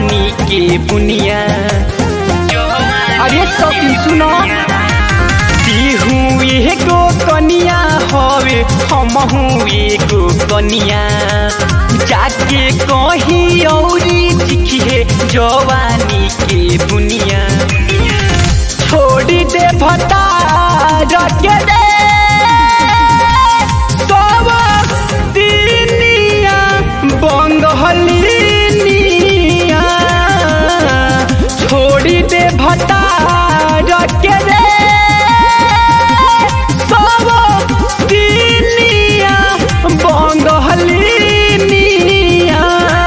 जवानी के बुनिया अरे सौतीन सुनो तिहू एगो कनिया हवे हमहू एगो कनिया जाके कहीं औरी दिखिए जवानी के बुनिया छोड़ी दे भता रखे दे सब दिनिया बंगहलिनिया छोड़ी दे भता रखे दे सब दिनिया बंगहलिनिया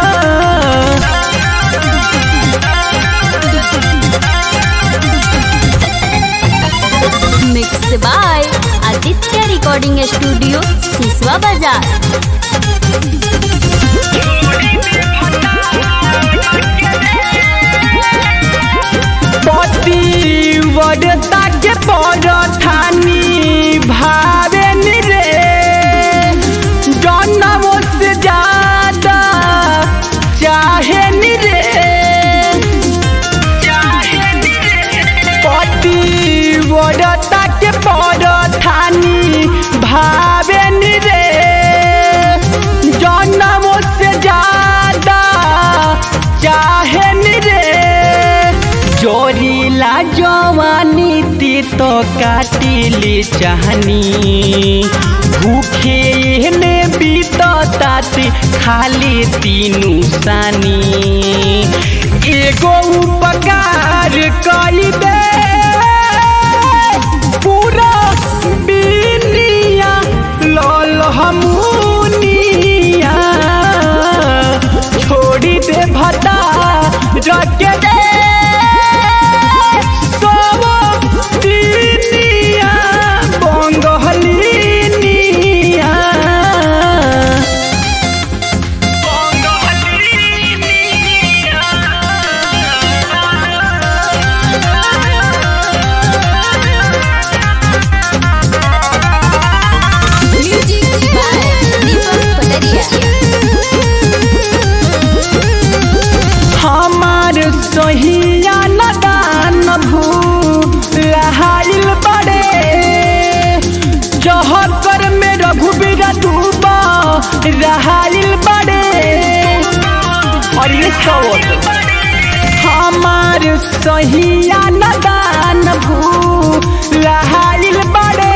mix by Aditya recording studio Siswa Bazar पतिव्रता के परठानी भावे रे जन्म से ज्यादा चाहे रे पतिव्रता के परठानी भावे रे जन्म से ज्यादा चाहे रे जोरीला जवानी ती तो काटिली चाहनी भूखे ने बीतताती खाली तीनू सानी एगो उपकार कई दे पूरा बिनिया लल हमूनिया छोड़ी दे भता रखे दे सब दिनिया बंगहलिनिया म्यूजिक बाय दीपक पटरिया हमार सहिया नदान भू लहाइल बड़े जहकर में रघुबीर डूबा रहाइल बड़े और ये सवत हमार सहिया नदान भू लहाइल बड़े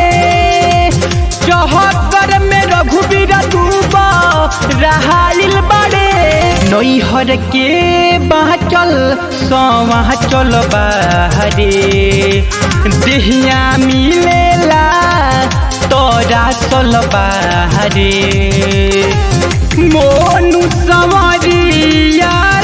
जहकर में रघुबीर डूबा रहाइल बड़े नैहर के बाचल सवा चल बाहरे देहिया मिलेला तोरा चल बाहरे मोनु सवरिया